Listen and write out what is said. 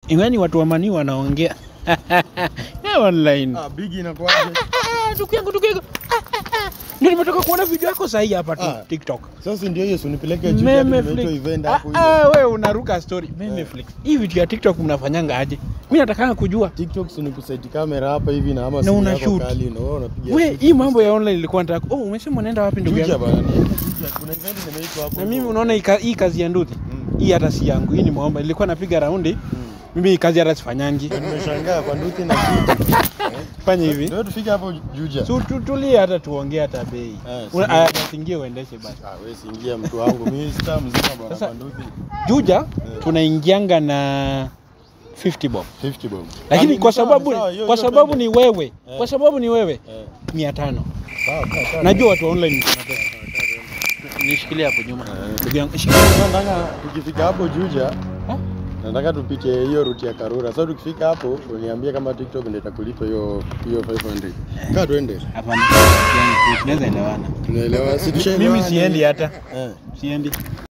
Imani watu wa mani wanaongea Eh, online. Ah, big inakuwaje? Ah, Ndugu yangu, ndugu yangu. Ndio nimetoka kuona video yako sahi hapa tu Ah. TikTok. Sasa ndio hiyo, si unipeleke juu Meme ya tumeitwa Flix. event Ah, hapo ah, hivyo. wewe unaruka story. Meme Eh. Flix. Hii vitu ya TikTok mnafanyanga aje? Mimi nataka kujua. TikTok si ni kuseti kamera hapa hivi na ama Na simu una yako shoot. kali na wewe unapiga. We, shoot. hii mambo ya online ilikuwa nataka. Oh, umesema unaenda wapi ndugu Juja yangu? bana, nienda Juja. Kuna event nimeitwa hapo. Na mimi hivyo. unaona hii ka- hii kazi ya nduthi. Mm. Hii hata si yangu. Hii ni mwomba. Nilikuwa napiga raundi. Mm. Mimi hii kazi hata sifanyangi. Ndio Nimeshangaa kwa nduthi na kitu. Fanya hivi. Ndio tufike hapo Juja. Tu- tu- Tulie hata tuongee hata bei. Eh, Una- si- aya, Usingie uendeshe basi. Ah, wewe siingia mtu wangu. Mimi star mzima bwana Sasa- kwa nduthi. Juja tunaingianga na 50 bob. 50 bomb. Lakini Ah, kwa ni sawa, sababu ni sawa, hiyo- kwa hiyo sababu twende. ni wewe. Eh. Kwa sababu ni wewe Eh, 500. sawa, sawa, sawa. Najua watu wa online mko na pesa. Nishikilie hapo nyuma. Eh. Ndugu yangu, shikilia. Sasa Nataka tukifika hapo Juja Ha? nataka tupite hiyo ruti ya Karura. Sasa tukifika hapo uniambie kama TikTok ndio itakulipa hiyo hiyo 500. Kaa twende. Hapana. Yani tunaweza elewana. Tunaelewa. Si tushaelewana. Mimi siendi hata. Eh. Siendi.